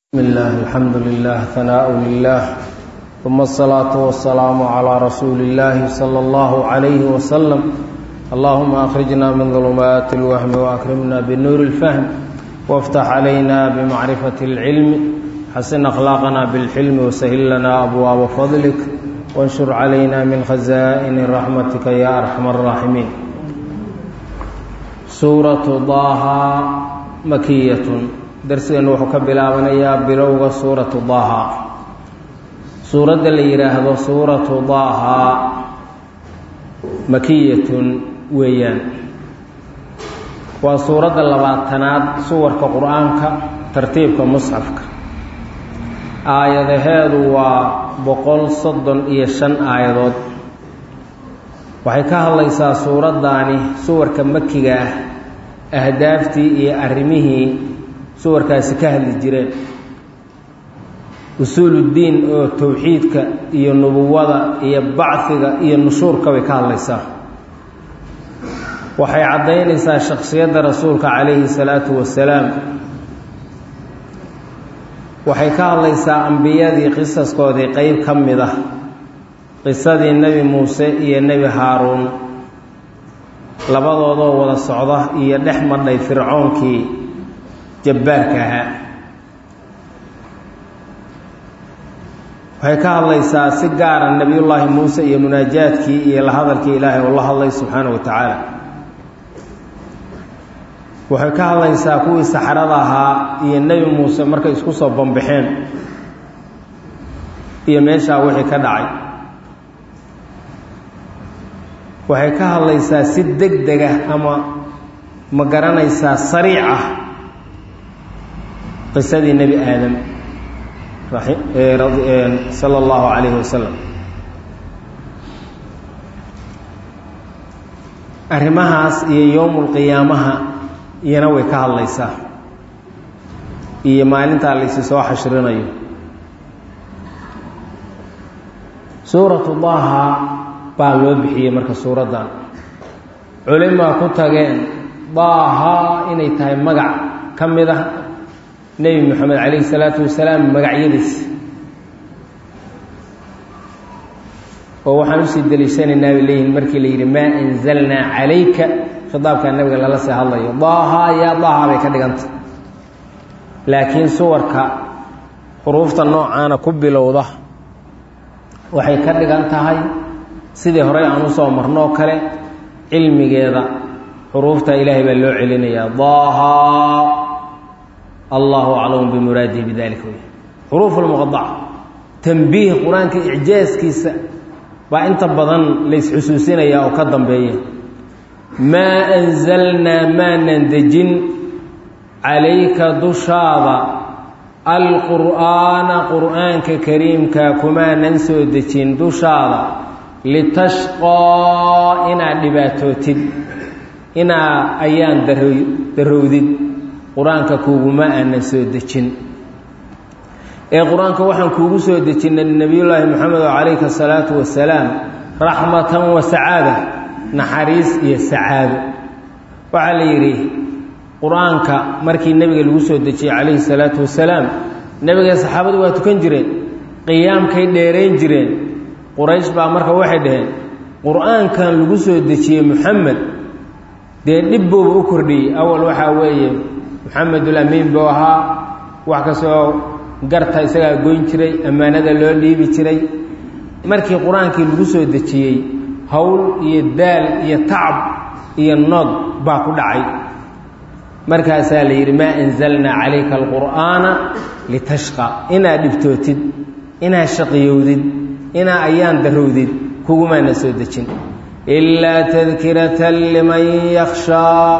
بسم الله الحمد لله ثناء لله ثم الصلاة والسلام على رسول الله صلى الله عليه وسلم اللهم أخرجنا من ظلمات الوهم وأكرمنا بنور الفهم وافتح علينا بمعرفة العلم حسن أخلاقنا بالحلم وسهل لنا أبواب فضلك وانشر علينا من خزائن رحمتك يا أرحم الراحمين سورة ضاها مكية darsigeennu wuxuu ka bilaabanayaa bilowga suuratu daaha suuradda la yidhaahdo suuratu daaha makiyatun weeyaan waa suuradda labaatanaad suwarka qur-aanka tartiibka musxafka aayadaheedu waa boqol soddon iyo shan aayadood waxay ka hadlaysaa suuraddaani suwarka makiga ah ahdaaftii iyo arrimihii suwarkaasi ka hadli jireen usuuluddiin oo towxiidka iyo nubuwada iyo bacfiga iyo nushuurka bay ka hadlaysaa waxay caddaynaysaa shakhsiyadda rasuulka calayhi salaatu wasalaam waxay ka hadlaysaa ambiyadii qisaskoodii qeyb ka mid ah qisadii nebi muuse iyo nebi haaruun labadoodoo wada socda iyo dhex madhay fircoonkii jabbaarka ahaa waxay ka hadlaysaa si gaara nebiyullaahi muuse iyo munaajaadkii iyo la hadalkii ilaahay oo la hadlay subxaana wa tacaala waxay ka hadlaysaa kuwii saxrada ahaa iyo nebi muuse markay isku soo bambaxeen iyo meeshaa wixii ka dhacay waxay ka hadlaysaa si deg deg ah ama ma garanaysaa sariic ah qisadii nebi aadam sala allahu calayhi wasalam arrimahaas iyo yowmulqiyaamaha iyana way ka hadlaysaa iyo maalintaa laysi soo xashrinayo suuratu daaha baa loo bixiyey marka suuraddan culimaa ku tageen daaha inay tahay magac ka mid ah nebi moxamed calayhi salaatu wasalaam magacyadiisa oo waxaan usii deliishanaynaa bay leeyihin markii la yidhi maa anzalnaa calayka khitaabkaa nabiga lala sii hadlayo daaha yaa daaha bay ka dhiganta laakiin suwarka xuruufta noocaana ku bilowda waxay ka dhigan tahay sidii horey aan usoo marnoo kale cilmigeeda xuruufta ilaahay baa loo celinayaa daaha allahu aclamu bimuraadihi bidalika wey xuruuf lmuqadaca tanbiih qur-aanka icjaaskiisa baa inta badan laysxusuusinaya oo ka dambeeya maa anzalnaa maanan dejin calayka dushaada alqur'aana qur'aanka kariimka kumaanan soo dejin dushaada litashqaa inaad dhibaatootid inaa ayaan darowdid qur-aanka kuuguma aanan soo dejin ee qur-aanka waxaan kuugu soo dejinnay nebiyullaahi moxamed oo calayhi asalaatu wasalaam raxmatan wa sacaada naxariis iyo sacaado waxaa la yidhi qur-aanka markii nebiga lagu soo dejiyey calayhi salaatu wasalaam nebiga saxaabadu waa tukan jireen qiyaamkay dheerayn jireen quraysh baa marka waxay dhaheen qur-aankan lagu soo dejiyey moxamed dee dhib buuba u kordhiyey awal waxaa weeye maxamedulamiin buu ahaa wax kastoo garta isagaa goyn jiray ammaanada loo dhiibi jiray markii qur-aankii lagu soo dejiyey howl iyo daal iyo tacab iyo nood baa ku dhacay markaasaa la yidhi maa anzalnaa calayka alqur'aana litashqa inaad dhibtootid inaad shaqiyowdid inaa ayaan darowdid kugumaana soo dejin ilaa tadkiratan liman yakhshaa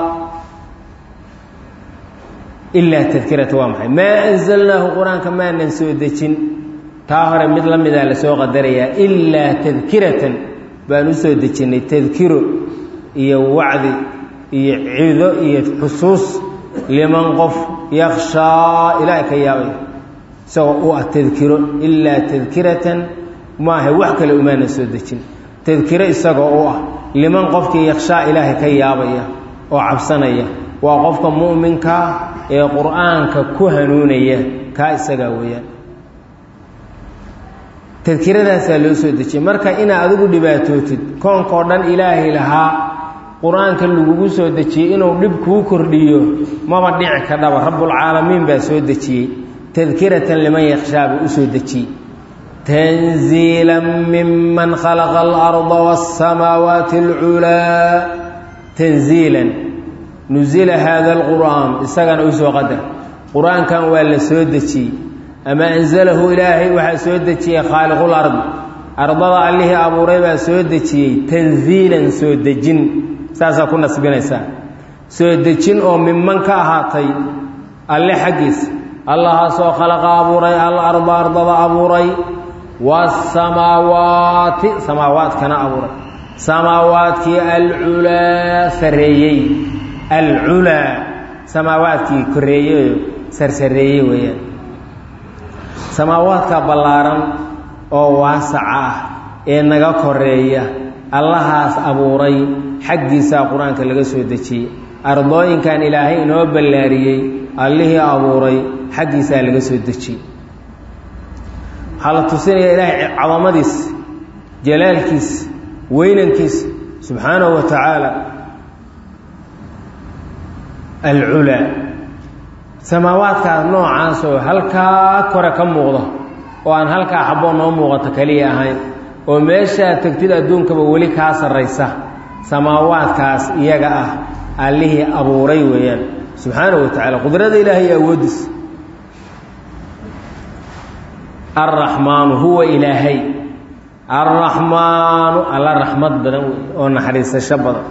ilaa tadkirata waa maxay maa anzalnaahu qur-aanka maanan soo dejin taa hore mid la midaa lasoo qadarayaa ilaa tadkiratan baan u soo dejinnay tadkiro iyo wacdi iyo cido iyo xusuus liman qof yakhshaa ilaahay ka yaabay isagoo u ah tadkiro ilaa tadkiratan maaha wax kale umaanan soo dejin tadkiro isagoo u ah liman qofkii yakhshaa ilaahay ka yaabaya oo cabsanaya waa qofka mu'minkaa ee qur'aanka ku hanuunaya kaa isagaa weeyaan tadkiradaasaa loo soo dejiyey marka inaa adigu dhibaatootid koonkao dhan ilaahay lahaa qur-aanka lagugu soo dejiyey inuu dhib kuu kordhiyo maba dhici kadhaba rabbulcaalamiin baa soo dejiyey tadkiratan liman yakshaa buu u soo dejiyey tanziila miman khalaqa alarda wasamaawaati alculaa tanziilan nusila haada alqur'aan isagana u soo qadar qur-aankan waa la soo dejiyey ama anzalahu ilaahay waxaa soo dejiyey khaaliqul ardi ardada allihii abuuray baa soo dejiyey tanziilan soo dejin saasaa ku nasbinaysaa soo dejin oo miman ka ahaatay alle xaggiisa allahaasoo khalaqa abuuray alarda ardada abuuray waasamaawaati samaawaadkana abuuray samaawaadkii alculaa sarreeyey alculaa samaawaadkii koreeyey sarsareeyey weeyaan samaawaadka ballaaran oo waasaca ah ee naga koreeya allahaas abuuray xaggiisaa qur-aanka laga soo dejiyey ardooyinkan ilaahay inoo ballaariyey allihii abuuray xaggiisaa laga soo dejiyey waxaa la tusinaya ilaahay cadamadiisa jalaalkiisa weynankiisa subxaanahu wa tacaala alculaa samaawaadkaas noocaas oo halkaa kore ka muuqda oo aan halkaa xaboo noo muuqato keliya ahayn oo meeshaa tegtid adduunkaba weli kaa sarraysa samaawaadkaas iyaga ah allihii abuuray weeyaan subxaanahu wa tacaala qudrada ilaahay iyo awooddiisa alraxmaanu huwa ilaahay alraxmaanu alla raxmad badan wey oo naxariisasho badan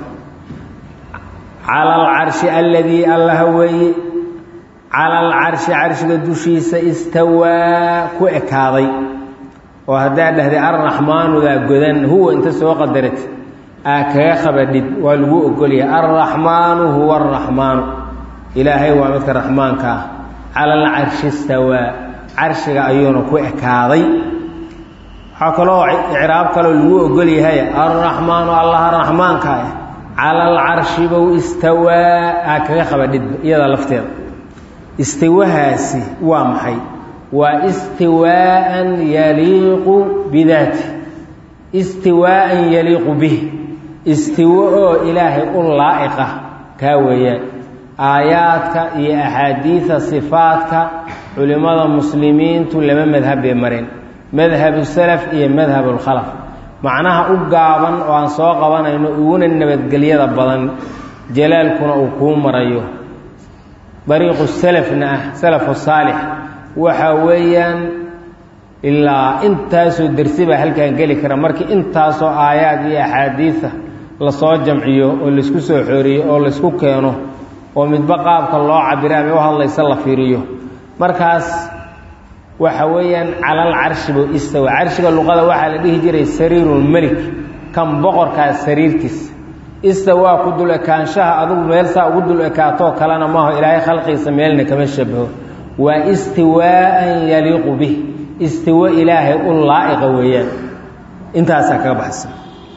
cala alcarshi alladii allaha weeye cala alcarshi carshiga dushiisa istawaa ku ekaaday oo haddaad dhahday alraxmaanudaa godan huwa inta soo qadarat aa kaga qabadhid waa lagu ogolyahay alraxmaanu huwa araxmaanu ilaahay waa midka raxmaanka ah cala alcarshi istawaa carshiga ayuuna ku ekaaday waxaa kaloo icraab kaloo lagu ogol yahay alraxmaanu allaha raxmaanka ah cala alcarshi bow istawaa aa kaga qabadhidba iyada lafteeda istiwahaasi waa maxay waa istiwaaan yaliiqu bidaati istiwaaan yaliiqu bih istiwo oo ilaahay u laa'iqa kaa weeyaan aayaadka iyo axaadiida sifaadka culimmada muslimiintu laba madhab bay mareen madhabu salaf iyo madhabulkhalaf macnaha u gaaban oo aan soo qabanayno uguna nabadgelyada badan jalaalkuna uu kuu marayo dariiqu salafna ah salafu saalix waxa weeyaan ilaa intaasoo dersi baa halkan geli kara markii intaasoo aayaad iyo axaadiida lasoo jamciyo oo laysku soo xooriyo oo laysku keeno oo midba qaabka loo cabira ama u hadlaysa la fiiriyo markaas waxa weeyaan calal carshi buu istawa carshiga luqada waxaa la dhihi jiray sariirulmelik kan boqorkaas sariirtiisa istawaa ku dul ekaanshaha adugu meel saa ugu dul ekaatoo kalena maaho ilaahay khalqiisa meelna kama shabaho waa istiwaaan yaliiqu bih istiwo ilaahay u laa'iqa weeyaan intaasaa kaga baxsan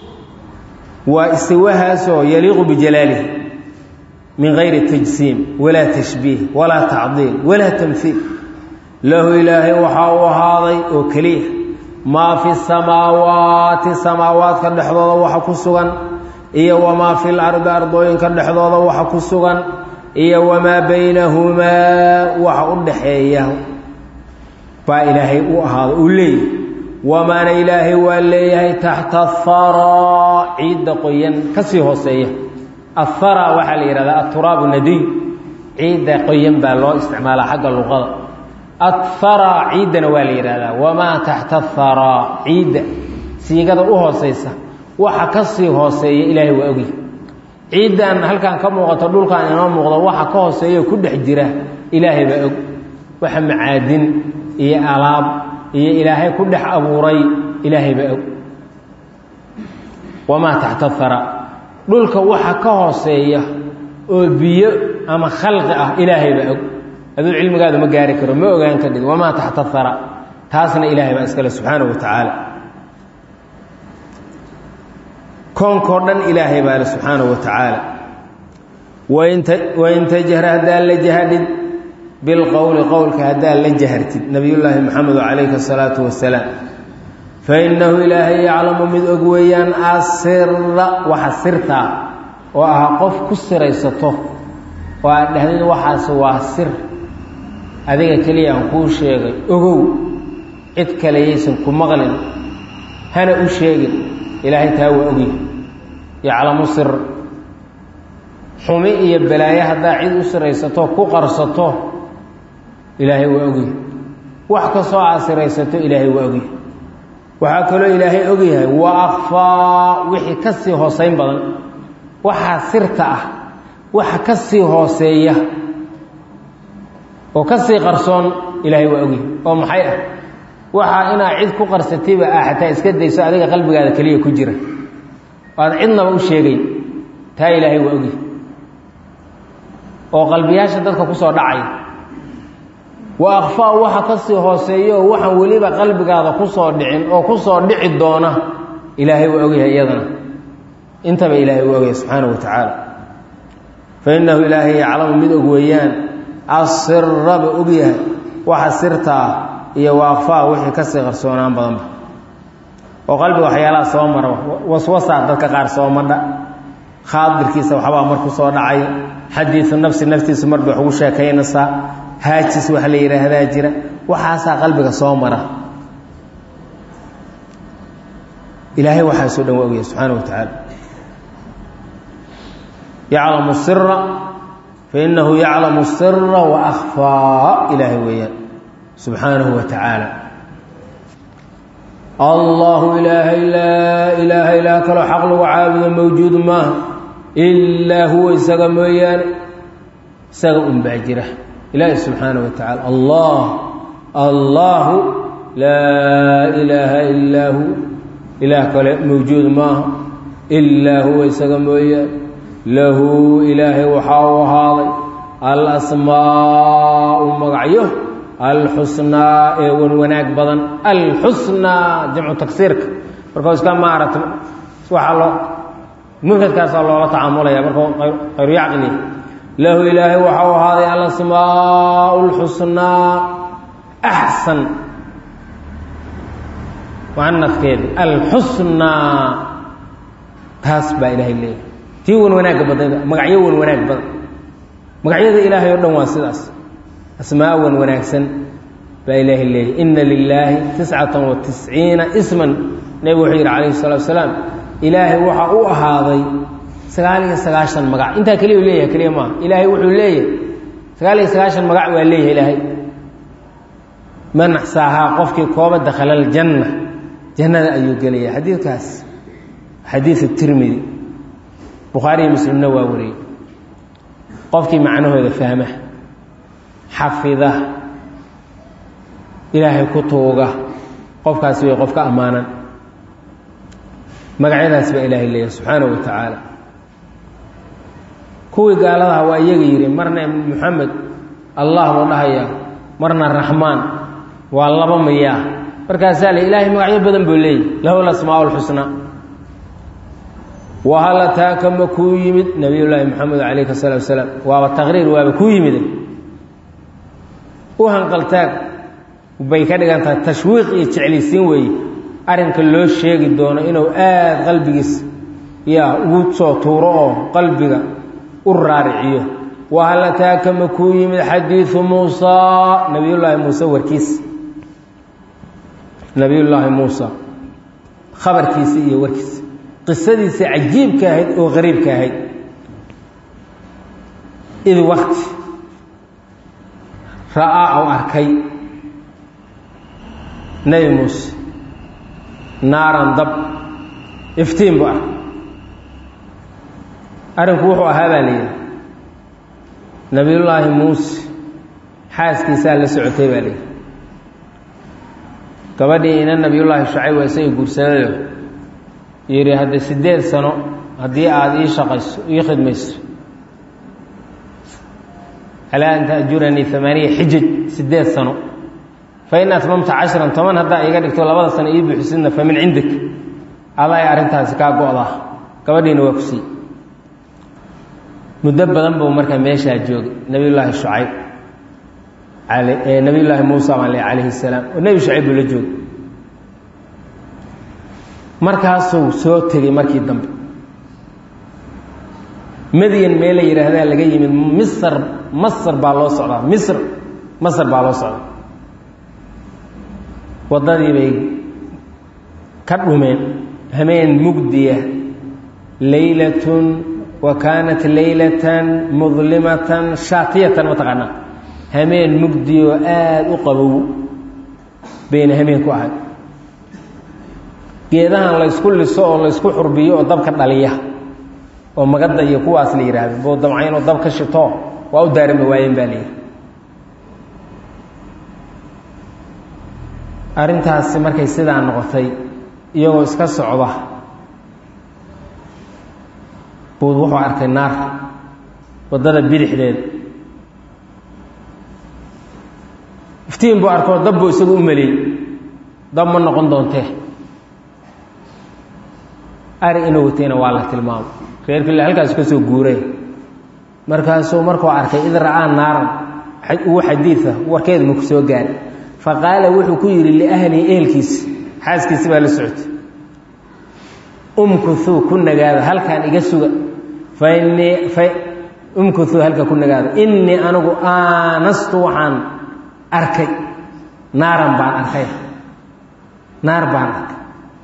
waa istiwahaasoo yaliiqu bijalaalihi min gayri tajsiim walaa tashbiih walaa tacdiil walaa tamhiil lahu ilaahay waxaa u ahaaday oo keliya maa fi samaawaati samaawaadka dhexdooda waxa ku sugan iyo wamaa fi lardi ardooyinka dhexdooda waxa ku sugan iyo wamaa baynahumaa waxa u dhaxeeya baa ilaahay u ahaado uu leeyahay wamaana ilaahay waa leeyahay taxta athara ciidda qoyan ka sii hooseeya athara waxaa la yidhahdaa aturaabu nadiy ciidda qoyan baa loo isticmaalaa xagga luqada athara ciiddana waa la yidhahdaa wamaa taxta athara ciidda siigada u hooseysa waxa ka sii hooseeya ilaahay waa ogy ciiddan halkan ka muuqato dhulkan inoo muuqdo waxa ka hooseeya ku dhex jira ilaahay baa og waxa macaadin iyo alaab iyo ilaahay ku dhex abuuray ilaahay baa og wamaa taxta athara dhulka waxa ka hooseeya oo biyo ama khalqi ah ilaahay baa og aduu cilmigaadu ma gaari karo ma ogaan kadhid wamaa taxta athara taasna ilaahay baa iskale subxaanahu wa tacaala koonkoo dhan ilaahay baa le subxaanahu wa tacaala wain tajhar haddaa la jahadhid bilqowli qowlka haddaad la jahartid nabiyullaahi maxamedo calayhi asalaatu wasalaam fa innahu ilaahay yaclamu mid og weeyaan asira waxa sirtaa oo ahaa qof ku siraysato oo aad dhahdid waxaas waa sir adiga keliya aan kuu sheegay ogow cid kale yaysan ku maqlin hana u sheegin ilaahay taa waa ogyahay yaclamu sir xumi iyo balaayo haddaa cid u siraysato ku qarsato ilaahay waa ogyahay wax kastoo aad siraysato ilaahay waa ogyahay waxaa kaloo ilaahay ogyahay wa akfaa wixii ka sii hooseyn badan waxaa sirta ah waxa ka sii hooseeya oo ka sii qarsoon ilaahay waa ogyahay oo maxay ah waxaa inaad cid ku qarsatayba ah xataa iska dayso adiga qalbigaada keliya ku jira aad cidnaba u sheegayn taa ilaahay waa ogyahay oo qalbiyaasha dadka kusoo dhacay wa akfaa waxa ka sii hooseeya oo waxaan weliba qalbigaada kusoo dhicin oo kusoo dhici doona ilaahay waa ogyahay iyadana intaba ilaahay u ogyahay subxaana wa tacaala fa innahu ilaahay yaclamu mid og weeyaan asiraba ogyahay waxa sirtaa iyo wa akfaa wixii kasii qarsoonaan badanba oo qalbiga waxyaalaha soo mara waswasaa dadka qaar soo madha khaadirkiisa waxbaa mar ku soo dhacay xadiidu nafsi naftiisu mar bay wax ugu sheekaynaysaa haajis wax la yidhaahdaa jira waxaasaa qalbiga soo mara ilaahay waxaasoo dhan waa ogyahay subxaana wa tacaala yaclamu sira fainahu yaclamu sira wa akfaa ilaahay weeyaan subxaanahu wa tacaala allahu ilaahay laa ilaaha ilaa kaloo xaq lagu caabudo mawjuud maaha ilaa huwa isaga mooyaane isaga un baa jira ilaahi subxaanaه wa tacaala allah allahu laa ilaaha ilaa hu ilaah kale mawjuud maaha ilaa huwa isaga mooyaane lahu ilaahay waxaa u ahaaday alasmaau magacyo alxusnaa ee wan wanaag badan alxusnaa jamcu tagsiirka markau iska maarata waxaa loo mufradkaasaa loola tacaamulaya markuu khayru yacqili lahu ilaahay waxa u ahaaday alasmaau lxusnaa axsan mucanafkeedi alxusnaa taas baa ilaahay leeyahay tii wan wanaagga badnayda magacyo wan wanaag badan magacyada ilaahay oo dhan waa sidaas asmaa wan wanaagsan baa ilaahay leeyahy ina lilaahi tiscatan wa tisciina isman nebigu wuxuu yidhi calayhi salatu wasalaam ilaahay waxa u ahaaday sagaal iyo sagaashan magac intaa keliya leeyahay keliya maaha ilaahay wuxuu leeyahay sagaal iyo sagaashan magac waa leeyahay ilaahay man axsaahaa qofkii kooba dakhala aljanna jannada ayuu gelaya xadiidkaas xadiidu tirmidi bukhaariyo muslimna waa wariyey qofkii macnahooda fahma xafida ilaahay ku tuuga qofkaasi way qof ka ammaanan magacyadaas baa ilaahay leeyahay subxaana wa tacaala kuwii gaaladaha waa iyaga yidhi marna moxamed allah buu dhahayaa marna raxmaan waa laba miyaa markaasaa le ilaahay magacyo badan buu leeyahy lahu lasmaa lxusnaa wahal ataaka ma kuu yimid nabiyullaahi moxamed calayhi salaatu wasalaam waaba taqriir waaba kuu yimide u hanqaltaag bay ka dhigan tahay tashwiiq iyo jeclaysiin weeye arrinka loo sheegi doono inuu aad qalbigiis yaa ugu soo tuuro oo qalbiga u raariciyo wahal ataaka ma kuu yimid xadiidu muusaa nabiyullaahi muuse warkiis nabiyullaahi muusa khabarkiisa iyo warkiisa qisadiisa cajiibka ahayd oo qariibka ahayd id wakti ra'aa ou arkay nebi muuse naaran dab iftiin bu arkay arrinku wuxuu ahaa baa la yidhi nabiyullaahi muuse xaaskiisaa la socotay baa layidhi gabadhii ina nabiyullaahi shacayb waa isaga guursanayo yidhi hadda siddeed sano haddii aada ii shaqayso ii khidmayso alaa an taajuranii amaaniya xijaj siddeed sano fain atmamta cashran toban haddaa iiga dhigto labada sano ii buuxisidna fa min cindik aday arrintaasi kaa go-daa gabadhiina waa ku sii muddo badan buu markaa meeshaa joogay nebiyullaahi shucayb nabiy llaahi muusa baan le calayhi salaam oo nebi shacayb buu la jooga markaasuu soo tegey markii dambe madyan mee la yidhaahdaa laga yimid misr masr baa loo socdaa misr masr baa loo socdaa waddadii bay ka dhumeen hameen mugdiya laylatun wa kaanat laylatan mudlimatan shaatiyatan mataqaanaa hameen mugdiyoo aada u qabow bayna hameen ku ahay geedahan laysku liso oo laysku xurbiyo oo dabka dhaliya oo magadda iyo kuwaas la yidhaahdo boo damcayn oo dab ka shito waa u daarimi waayeen baa la yidhi arrintaasi markay sidaa noqotay iyagoo iska socda buud wuxuu arkay naar waddada bidixdeeda iftiin buu arkoo dab buu isagu u maleeyey dab ma noqon doontee ari inuu watayna waa la tilmaamo reerkii halkaas ka soo guuray markaasuu markuu arkay id ra'aa naaran ugu xadiida warkeedu maku soo gaari fa qaala wuxuu ku yidhi liahlihi ehelkiisi xaaskiisi baa la socotay umkuthuu ku nagaada halkaan iga suga fa innii fa umkuthuu halka ku nagaada innii anigu aanastu waxaan arkay naaran baan arkay naar baan arkay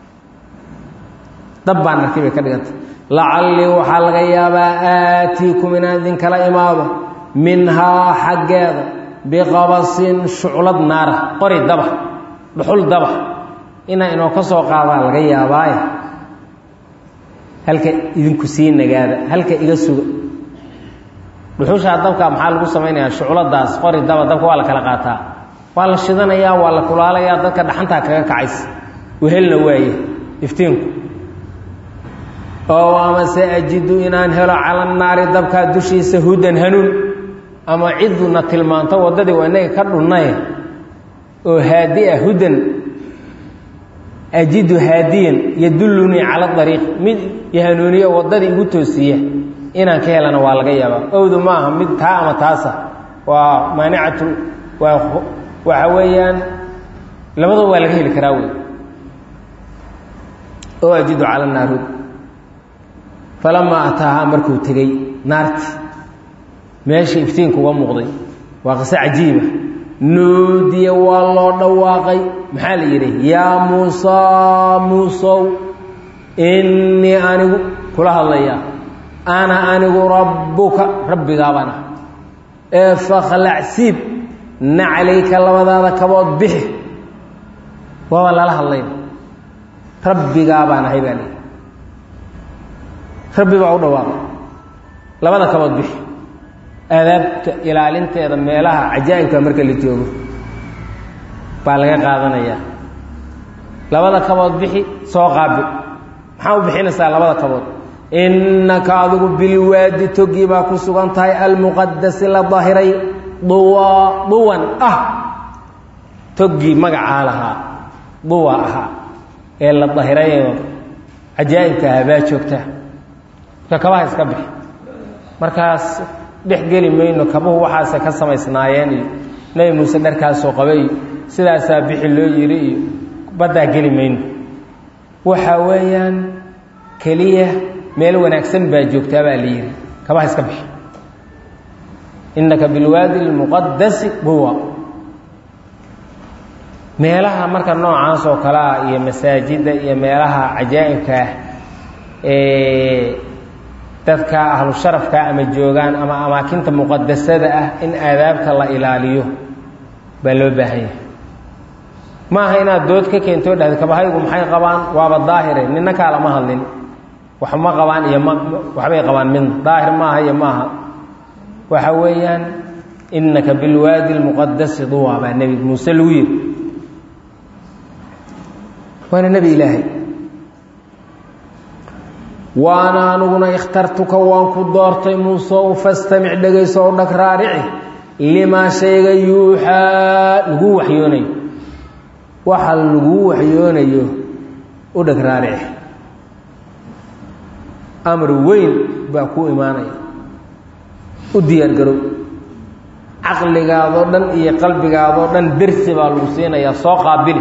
dab baan arkay bay ka dhigantay lacallii waxaa laga yaabaa aatiikum inaan idinkala imaado minhaa xaggeeda biqabasin shuclad naara qori daba dhuxul daba inaa inoo ka soo qaadaa laga yaabaaye halka idinku sii nagaada halka iga suga dhuxushaa dabka maxaa lagu samaynayaa shucladaas qori daba dabka waa la kala qaataa waa la shidanayaa waa la kulaalayaa dadka dhaxantaa kaga kacaysa wehelna waaye iftiinku oo amase ajidu inaan helo cala naari dabkaa dushiisa hudan hanuun ama ciduna tilmaanto waddadii waa inaga ka dhunnaye oo haadi ah hudan ajidu haadiyan yadullunii cala ariiq mid ihanuuniyo waddadii igu toosiiya inaan ka helana waa laga yaabaa owdu ma aha mid taa ama taasa waa maanicatu waa waxa weeyaan labadaba waa laga heli karaa wey oo ajidu cala naar hud falamaa ataahaa markuu tegey naarti meesha iftiinku uga muuqday waa qiso cajiiba nuudiya waa loo dhawaaqay maxaa la yidhi yaa muusaa muusow innii anigu kula hadlayaa ana anigu rabbuka rabbigaabaan ah ee fakhlac siib naclayka labadaada kabood bixi waaba lala hadlayna rabbigaabaan ahay baa lihi rabbi baa u dhawaaqay labada kabood bixi aadaabta ilaalinteeda meelaha cajaa'ibka marka la joogo baa laga qaadanayaa labada kabood bixi soo qaabi maxaa u bixinaysaa labada kabood innaka adigu bilwaadi togii baa ku sugan tahay almuqadasi la dahiray duwa duwan ah toggii magacaa lahaa duwa ahaa ee la dahirayoo cajaa'ibka ahaa baa joogtaa marka kabaha iska bixi markaas dhex geli mayno kabuhu waxaase ka samaysnaayeen iyo nebi muuse dharkaasoo qabay iyo sidaasaa bixi loo yidhi iyo baddaa geli mayno waxa weeyaan keliya meel wanaagsan baa joogtaa baa la yidhi kabaha iska bixi innaka bilwaadi lmuqadasi duwa meelaha marka noocaas oo kale ah iyo masaajidda iyo meelaha cajaa'ibka ah ee dadka ahlu sharafka ama joogaan ama amaakinta muqadasada ah in aadaabta la ilaaliyo baa loo baahan yahay ma aha inaad dood ka keento dhahda kabahaygu maxay qabaan waaba daahire nina kaalama hadlin wax ma qabaan iyo ma waxbay qabaan midna daahir maaha iyo maaha waxa weeyaan innaka bilwaadi lmuqadasi duwa baa nebi muuse lagu yidhi waana nebi ilaahay waana aniguna ikhtartuka waan ku doortay muuseow fastamic dhegayso o dhag raarici limaa shayga yuuxaa laguu waxyoonayo waxa laguu waxyoonayo u dhag raarici amar weyn baa kuu imaanaya u diyaar garow caqligaadoo dhan iyo qalbigaadoo dhan dersi baa lagu siinayaa soo qaabili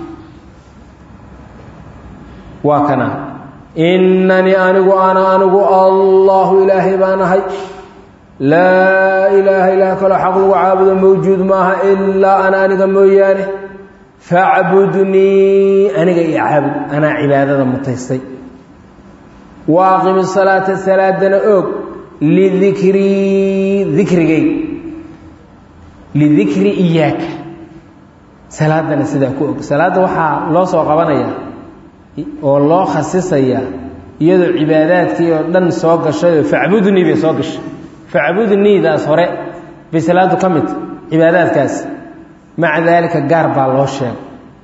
waa kana innanii anigu ana anigu allahu ilaahay baan ahay laa ilaaha ilaah kaloo xaq lagu caabudo mawjuud maaha ilaa ana aniga mooyaane facbudnii aniga iyo caabud anaa cibaadada mutaystay wa aqimi salaata salaadana oog lidikrii dikrigay lidikri iyaaka salaadana sidaa ku og salaadda waxaa loo soo qabanaya oo loo khasisaya iyadoo cibaadaadkii oo dhan soo gashayoo facbudnii bay soo gashay facbudniidaas hore bay salaadu ka mid cibaadaadkaasi maca daalika gaar baa loo sheegay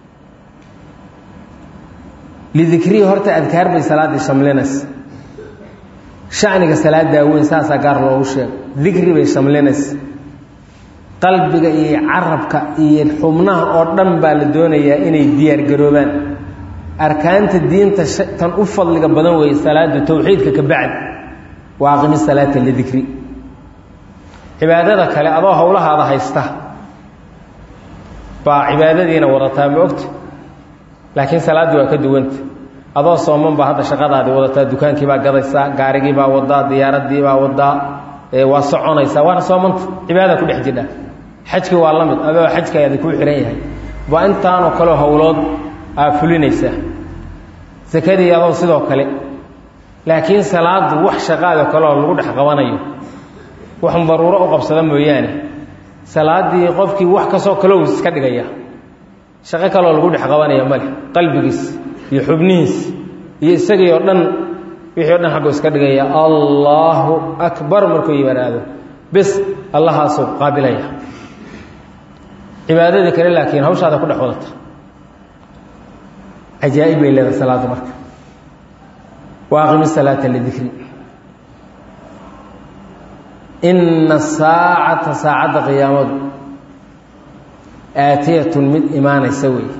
lidikrihi horta adkaar bay salaaddii shamlinaysa shaniga salaadaa weyn saasaa gaar loogu sheegay dikri bay shamlinaysa qalbiga iyo carabka iyo xubnaha oo dhan baa la doonayaa inay diyaargaroobaan arkaanta diinta tan u fadliga badan weeye salaadu towxiidka ka bacdi wa aqimi salaata lidikri cibaadada kale adoo howlahaada haysta baa cibaadadiina wadataa ma ogta laakiin salaaddii waa ka duwanta adoo sooman baa hadda shaqadaadii wadataa dukaankii baa gadaysaa gaarigii baa wadaa diyaaradii baa wadaa waa soconaysaa waana soomanta cibaada ku dhex jidha xajkii waa la mid adoo xajkaadi kuu xihan yahay waa intaanoo kaleo howlood aa fulinaysaa sakadii adoo sidoo kale laakiin salaadu wax shaqaado kaleoo lagu dhex qabanayo wax daruuro u qabsada mooyaane salaaddii qofkii wax kastoo kalow iska dhigaya shaqo kaloo lagu dhex qabanaya male qalbigiis iyo xubnihiis iyo isagii oo dhan wixii o dhan xaggu iska dhigaya allaahu akbar markuu yimaado bes allahaasuu qaabilaya cibaadadii kale laakiin hawshaada ku dhex wadata cajaa'ib bay leedahay salaadda marka wa aqimi salaata lidikri inna saacata saacadda qiyaamadu aatiyatun mid imaanaysa weeye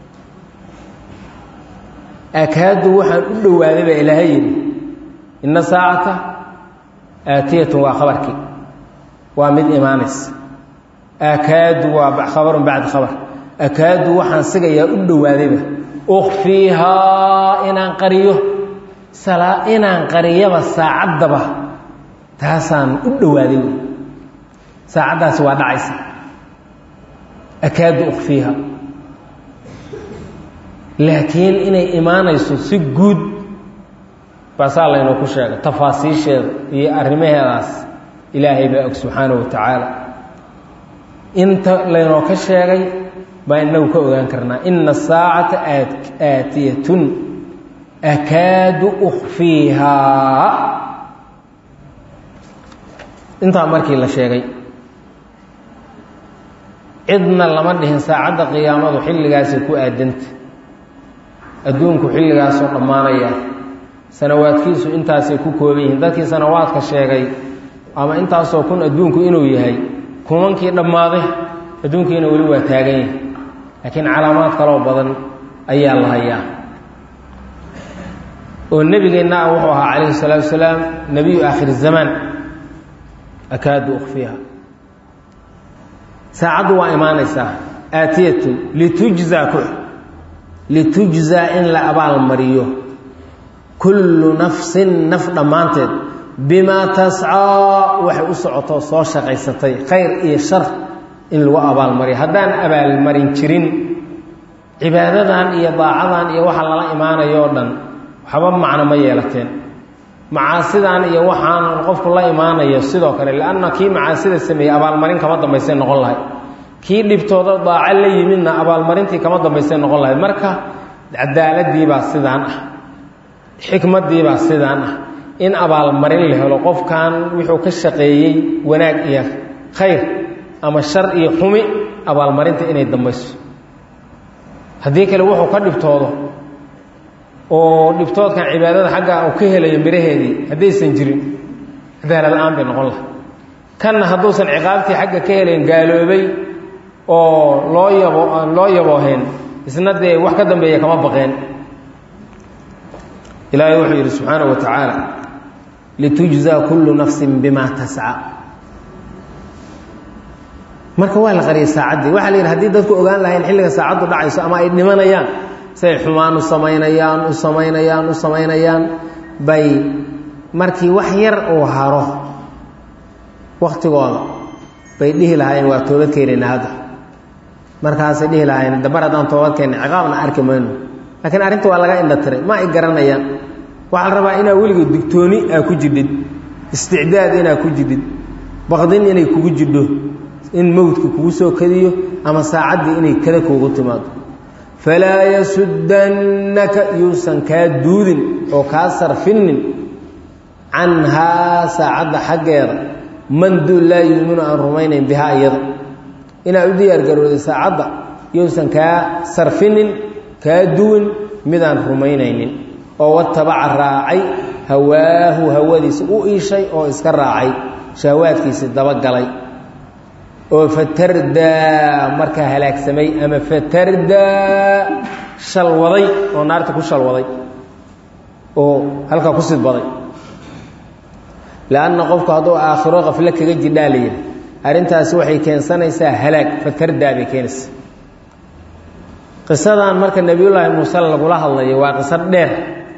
akaadu waxaan u dhowaaday baa ilaahay yidhi inna saacata aatiyatun waa khabarkii waa mid imaanaysa akaadu waa khabarun bacda khabar akaadu waxaan sigayaa u dhowaadayba ukfiihaa inaan qariyo inaan qariyaba saacaddaba taasaan u dhowaaday wey saacaddaasi waa dhacaysa akaadu ukfiiha laakiin inay imaanayso si guud baasaa laynoo ku sheegay tafaasiisheeda iyo arrimaheedaas ilaahay baa og subxaanahu wa tacaala inta laynoo ka sheegay baa inagu ka ogaan karnaa ina saacata aatiyatun akaadu ukfiihaa intaa markii la sheegay cidna lama dhihin saacadda qiyaamadu xilligaasay ku aadanta adduunku xilligaasoo dhammaanaya sanawaadkiisu intaasay ku kooban yihiin dadkii sanawaadka sheegay ama intaasoo kun adduunku inuu yahay kumankii dhammaaday adduunkiina weli waa taagan yahay laakiin calaamaad kaloo badan ayaa la hayaa oo nebigeenna ah wuxuu ahaa calayhi salaatu wasalaam nebiyu aakhir zamaan akaadu ukfiha saacaddu waa imaanaysaa aatiyatun litujzaa ku litujzaa in la abaalmariyo kullu nafsin naf dhammaanteed bimaa tascaa waxay u socotoo soo shaqaysatay khayr iyo shar in lagu abaalmariyo haddaan abaalmarin jirin cibaadadan iyo daacadan iyo waxa lala imaanayo o dhan waxba macno ma yeelateen macaasidan iyo waxaan qofku la imaanayo sidoo kale lianna kii macaasida sameeyey abaalmarin kama dambaysay noqon lahayd kii dhibtooda daaco la yimidna abaalmarintii kama dambaysay noqon lahayd marka cadaaladiibaa sidaan ah xikmadiibaa sidaan ah in abaalmarin la helo qofkan wuxuu ka shaqeeyey wanaag iyo khayr ama shar iyo xumi abaalmarinta inay dambayso haddii kale wuxuu ka dhibtoodo oo dhibtoodkan cibaadada xagga uu ka helayo miraheedii haddaysan jirin cadaalad la-aan bay noqon lahay kanna hadduusan ciqaabtii xagga ka helayn gaaloobay oo loo yabo aan loo yaboohayn isna dee wax ka dambeeya kama baqeen ilaahay wuxuu yidhi subxaanahu wa tacaala litujzaa kullu nafsin bima tasca marka waa la qariyay saacaddii waxaa la yidhi hadii dadku ogaan lahayn xilliga saacaddu dhacayso ama ay dhimanayaan say xumaan u samaynayaan u samaynayaan u samaynayaan bay markii wax yar uu haro waktigooda bay dhihi lahaayeen waa toobad keenayna hadda markaasay dhihi lahaayeen dabar haddaan toobad keenna ciqaabna arki mayno laakiin arrinta waa laga indhatiray ma ay garanayaan waxaa la rabaa inaa weligood digtooni aa ku jidhid isticdaad inaa ku jidhid baqdin inay kugu jidho in mowdka kugu soo kadiyo ama saacaddii inay kada kuugu timaado falaa yasuddannaka yuusan kaa duudin oo kaa sarfinnin canhaa saacadda xaggeeda man duul laa yuuminu aan rumaynayn bihaa iyada inaad u diyaargarooday saacadda yuusan kaa sarfinin kaa duwin midaan rumaynaynin oo watabaca raacay hawaahu hawadiisa u iishay oo iska raacay shahawaadkiisii dabagalay oo fatardaa markaa halaagsamay ama fatardaa shalwaday oo naarta ku shalwaday oo halkaa ku sidbaday lanna qofku hadduu aakhiro qaflo kaga jidhaa la yidhi arrintaasi waxay keensanaysaa halaag fatardaa bay keenaysaa qisadan marka nebiyullaahi muuse lagula hadlayo waa qiso dheer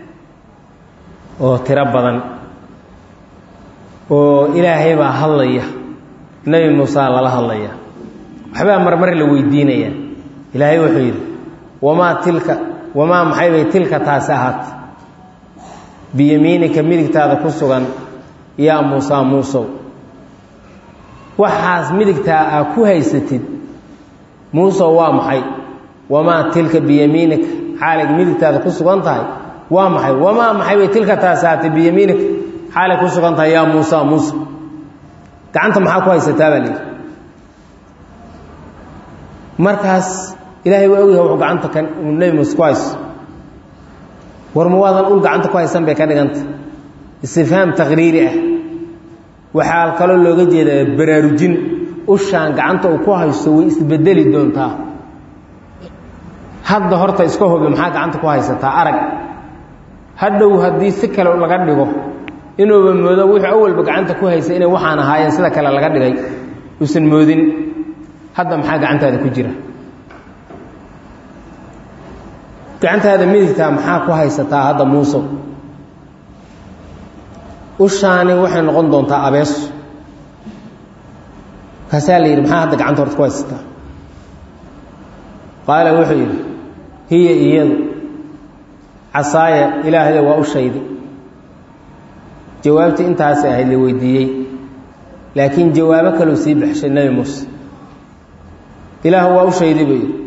oo tiro badan oo ilaahay baa hadlaya nebi muusea lala hadlaya waxbaa marmar la weydiinaya ilaahay wuxuu yidhi wamaa tilka wamaa maxay bay tilka taasi ahaatay biyamiinika midigtaada ku sugan yaa muusaa muusow waxaas midigtaa aa ku haysatid muusow waa maxay wamaa tilka biyamiinika xaalay midigtaada ku sugan tahay waa maxay wamaa maxay bay tilka taasi ahaatay biyamiinika xaalay ku sugan tahay yaa muusa muusa gacanta maxaa ku haysataa baa layidhi markaas ilaahay waa ogyahay wuxuu gacanta kan uu nebi muuse ku hayso war ma waadan ul gacanta ku haysan bay ka dhiganta istifhaam taqriiri ah waxaa kaloo looga jeedaa baraarujin ushaan gacanta uu ku haysto way isbedeli doontaa hadda horta iska hobi maxaa gacanta ku haysataa arag hadhow haddii si kale laga dhigo inuuba moodo wuxuu awalba gacanta ku haysay inay waxaan ahaayeen sida kale laga dhigay uusan moodin hadda maxaa gacantaada ku jira gacantaada midigtaa maxaa ku haysataa hadda muusow ushaani waxay noqon doontaa abeeso kaasaa la yidhi maxaa hadda gacanta horta ku haysataa qaala wuxuu yidhi hiya iyadu casaaya ilaahda waa u shaydi jawaabtii intaasay ahayd la weydiiyey laakiin jawaabo kaleu sii baxshay nebi muuse ilaahu waa u shaydi buu yidhi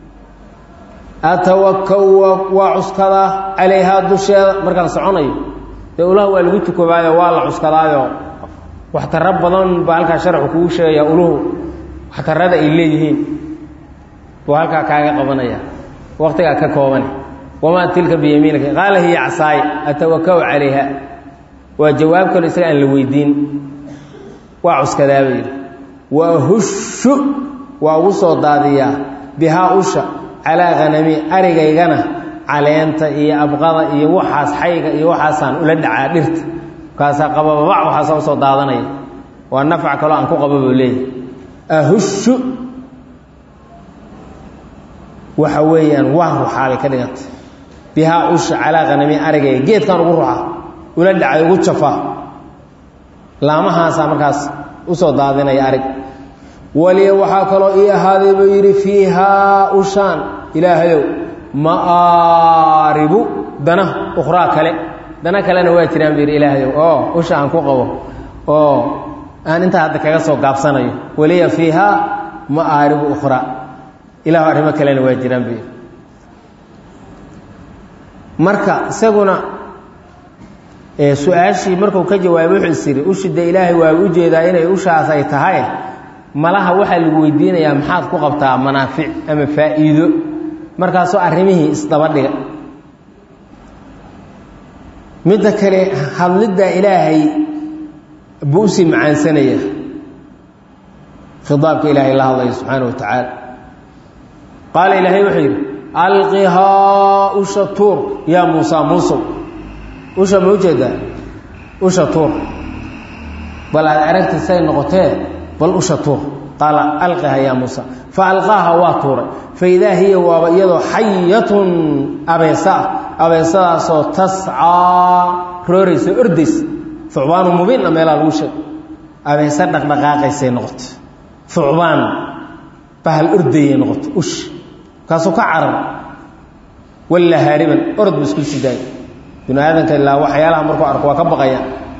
atawakau waa cuskadaa calayhaa dusheeda markaan soconayo dee ulaha waa lagu tukobaayo waa la cuskadaayo waxtaro badan baa halkaa sharxu kugu sheegaya uluhu waxtarada ay leeyihiin buu halkaa kaaga qabanaya waqtigaa ka koobane wamaa tilka biyamiinika qaala hiya casaaya atawakau calayha waa jawaab kalo isaga aan la weydiin waa cuskadaaba yidhi wa hushu waa ugu soo daadiyaa bihaa usha calaa hanami arigaygana caleenta iyo abqada iyo waxaas xayga iyo waxaasaan ula dhacaa dhirta markaasaa qabababac waxaasa usoo daadanaya waa nafc kaloo aan ku qaba buu leeyahy ahushu waxa weeyaan waa ruxaabay ka dhigantay bihaa usha calaa hanami arigayga geedkaan ugu ruxa ula dhacay ugu jafaa laamahaasaa markaas usoo daadinaya arig waliya waxaa kaloo ii ahaaday buu yidhi fiihaa ushaan ilaahayow ma'aaribu dana ukhraa kale dana kalena waa jiraan buu yidhi ilaahayow oo usha aan ku qabo oo aan intaa hadda kaga soo gaabsanayo waliya fiihaa ma'aaribu ukhraa ilahu arrimo kalena waa jiraan buu yidhi marka isaguna su-aashii markuu ka jawaabay wuxuu is yidhi ushida ilaahay waa u jeedaa inay ushaas ay tahay malaha waxaa lagu weydiinayaa maxaad ku qabtaa manaafic ama faa'iido markaasoo arrimihii isdaba dhiga midda kale hadlidda ilaahay buu usii macaansanaya khidaabka ilaahay la hadlayo subxaana wa tacaala qaala ilaahay wuxuu yidhi alqihaa usha tuur yaa muusa muusow usha ma ujeedaa usha tuur bal aad aragti say noqotee bal usha tuur qaala alqiha yaa muusa fa alqaaha waa tuuray fa idaa hiya waaba iyadoo xayatun abeesa ah abeesadaasoo tascaa rooraysa ordaysa thucbaanu mubiinna meelaa lagu sheeg abeese dhaqdhaqaaqaysay noqoto thucbaan bahal ordayay noqoto ush kaasuu ka carar walla haariban orod bu isku sidaay binu aadanka ilaa waxyaalaha markuu arko waa ka baqaya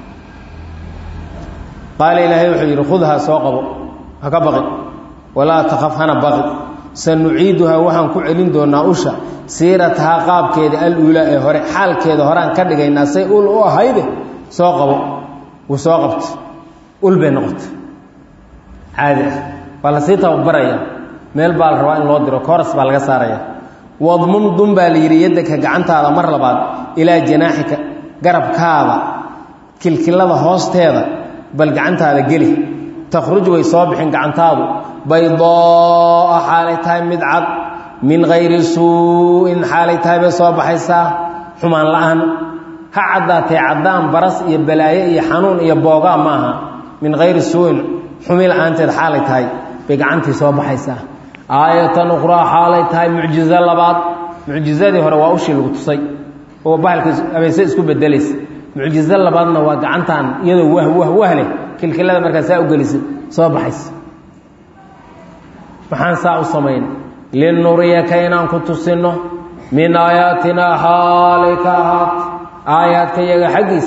qaala ilaahay wuxuu yidhi khudhaa soo qabo ha ka baqi walaa takaf hana baqi sanuciiduhaa waxaan ku celin doonaa usha siiratahaa qaabkeeda aluulaa ee hore xaalkeeda horeaan ka dhigaynaa say ul u ahayde soo qabo wuu soo qabta ul bay noqota caadi ah waa lasii tababaraya meel baa la rabaa in loo diro kooras baa laga saaraya wadmum dun baa la yidhi yaddaka gacantaada mar labaad ilaa janaaxika garabkaada kilkilada hoosteeda bal gacantaada geli takhruj way soo bixin gacantaadu baydoo'a xaalay tahay mid cad min hayri suu-in xaalay tahay bay soo baxaysaa xumaan la-aan ha caddaatee caddaan baras iyo balaayo iyo xanuun iyo boogaa ma aha min hayri suu-in xumi la-aanteed xaalay tahay bay gacantii soo baxaysaa aayatan ukhraa xaalay tahay mucjizo labaad mucjizadii hore waa ushii lagu tusay oo bahalka abeese isku bedelaysa mucjizo labaadna waa gacantan iyadoo wah wah wahleh kilkilada markaa saa u gelisid soo baxaysa maxaan saa u samayn linuriyaka inaan ku tusinno min aayaatinaa xaalay ka ahaat aayaadka iyaga xaggiis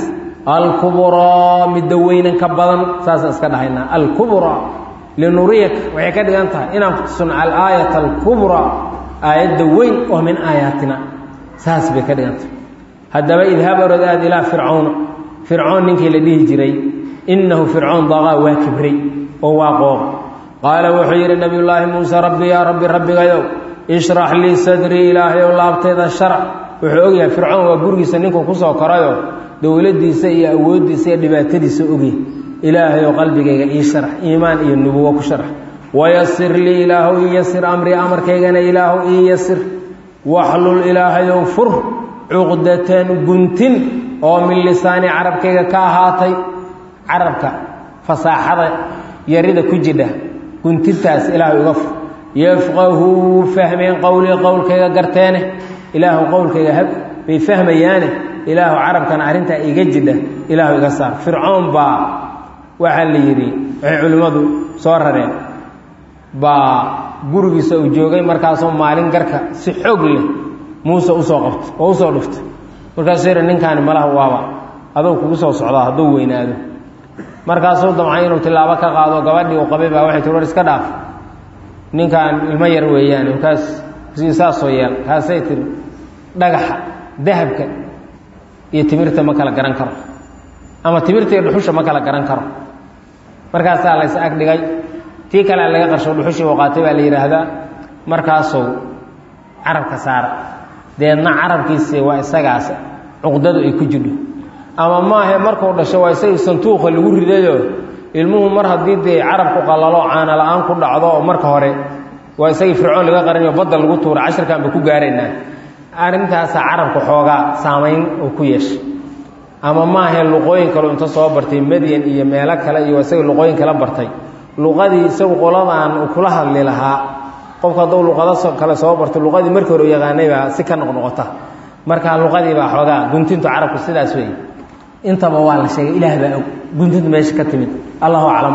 alkubraa midda weynanka badan saasaan iska dhahaynaa alkubraa linuriyaka waxay ka dhigan tahay inaan ku tusino alaayat alkubraa aayadda weyn oo min aayaatina saas bay ka dhigan tahay haddaba idhab orod aad ilaa fircawna fircoon ninkii la dhihi jiray innahu fircoon daqaa waa kibray oo waa qooq qaala wuxuu yidhi nabiyullaahi muuse rabbi yaa rabbi rabbigayow ishrax lii sadrii ilaahayow laabtayda sharac wuxuu ogyahay fircoon waa gurigiisa ninkuu kusoo korayoo dowladdiisa iyo awooddiisa iyo dhibaatadiisa ogyahay ilaahayow qalbigayga ii sharax iimaan iyo nubuwo ku sharax wayasir lii ilaahu ii yasir amrii amarkaygana ilaahu ii yasir waxlul ilaahayow fur cuqdatan guntin oo min lisaani carabkayga ka ahaatay carabka fasaaxada yarida ku jidha guntintaas ilaahu iga fur yafqahuu fahmeen qowlii qowlkayga garteene ilaahu qowlkayga hab bay fahmayaane ilaahu carabkana arrintaa iga jidha ilaahu iga saar fircoon baa waxaa la yidhi waxay culimmadu soo rareen baa gurigiisa uu joogay markaasoo maalin garka si xoog leh muuse usoo qabto oo usoo dhuftay markaasuu yidhi ninkaani malaha waaba adou kugu soo socdaa hadduu weynaado markaasuu damcay inuu tilaabo ka qaado gabadhii uu qabay baa waxay tii war iska dhaaf ninkaan ilmo yar weeyaan markaas saasoo yeel kaasay tiri dhagaxa dahabka iyo timirta ma kala garan karo ama timirta iyo dhuxusha ma kala garan karo markaasaa lays ag dhigay tii kalea laga qarsho dhuxushii uu qaatay baa la yidhaahdaa markaasuu carabka saara deedna carabkiisi waa isagaas cuqdadu ay ku jidho ama maahe markuu dhasho waa isagii santuuqa lagu ridayoo ilmuhu mar haddii dee carabku qallalo caana la-aan ku dhacdo oo marka hore waa isagii fircoon laga qarinayo badda lagu tuura cashirkan ba ku gaaraynaa arrintaasaa carabka xoogaa saamayn uu ku yeeshay ama maahe luqooyin kaleu inta soo bartay madyan iyo meelo kale iyo isagii luqooyin kala bartay luqadii isagu qoladan uu kula hadli lahaa qofku hadduu luqado kale soo barto luqadii markii hore u yaqaanay baa si ka noqnoqota markaa luqadii baa xoogaa guntintu carabku sidaas weeye intaba waa la sheegay ilaah baa og guntintu meesha ka timid allahu aclam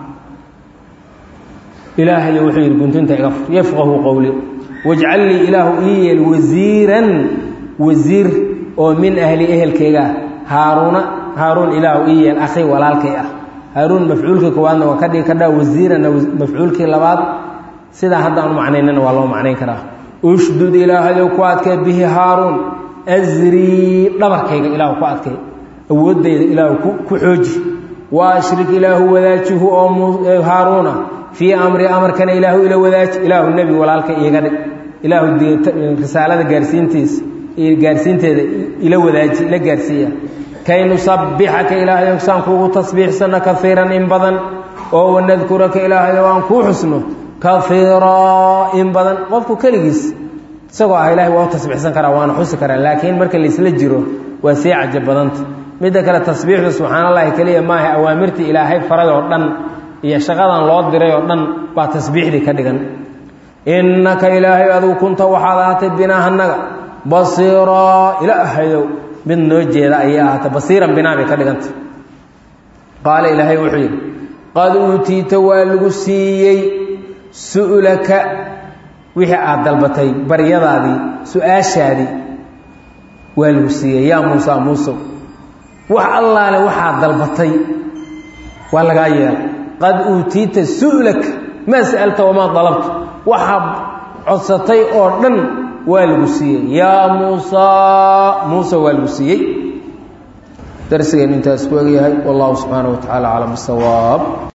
ilaahayo wuxuu yidhi guntinta iga fur yafqahu qowli wajcal lii ilaahu ii yeel wasiiran wasiir oo min ahli ehelkaygaa haaruuna haaruun ilaahu ii yeel akhi walaalkay ah haaruun mafcuulkii koowaadna waa ka dhigi kadhaa wasiiranna mafcuulkii labaad sidaa haddaanu macnaynana waa loo macnayn karaa ushdud ilaahayow ku adkee bihi haaruun asrii dhabarkayga ilaahu ku adkay awooddayda ilaahu ku xooji wa ashrik ilaahu wadaajihu oo haaruuna fii amri amarkana ilaahu ila wadaaji ilaahu nebi walaalka iiga dhig ilaahu risaalada gaarsiintiisa gaarsiinteeda ila wadaaji la gaarsiiya kay nusabbixaka ilaahayow saan kuugu tasbiixsanno kaiiran in badan oo wanadkuraka ilaahayow aan kuu xusno kaiiraa in badan qofku keligiis isagoo ah ilahay waa u tasbiixsan karaa waana xusi karaa laakiin marka laisla jiro waa sii cajab badanta midda kale tasbiixdu subxaan allahi keliya maaha awaamirtii ilaahay faray oo dhan iyo shaqadan loo diray oo dhan baa tasbiixdii ka dhigan innaka ilaahay adigu kunta waxaad ahaatay binaa annaga basiiraa ilaahayow mid noo jeeda ayay ahaatay basiiran binaa bay ka dhigantay qaala ilaahay wuxuu yidhi qad uutiita waa lagu siiyey su'laka wixii aad dalbatay baryadaadii su-aashaadii waa lagu siiyey yaa muusa muusow wax allaale waxaad dalbatay waa lagaa yeelay qad uutiita su'laka maa sa'alta wamaa dalabta waxaad codsatay oo dhan waa lagu siiyey yaa muusaa muuse waa lagu siiyey darsigeen intaas ku egyahay wallahu subxaanaه wa tacaala aclam bisawaab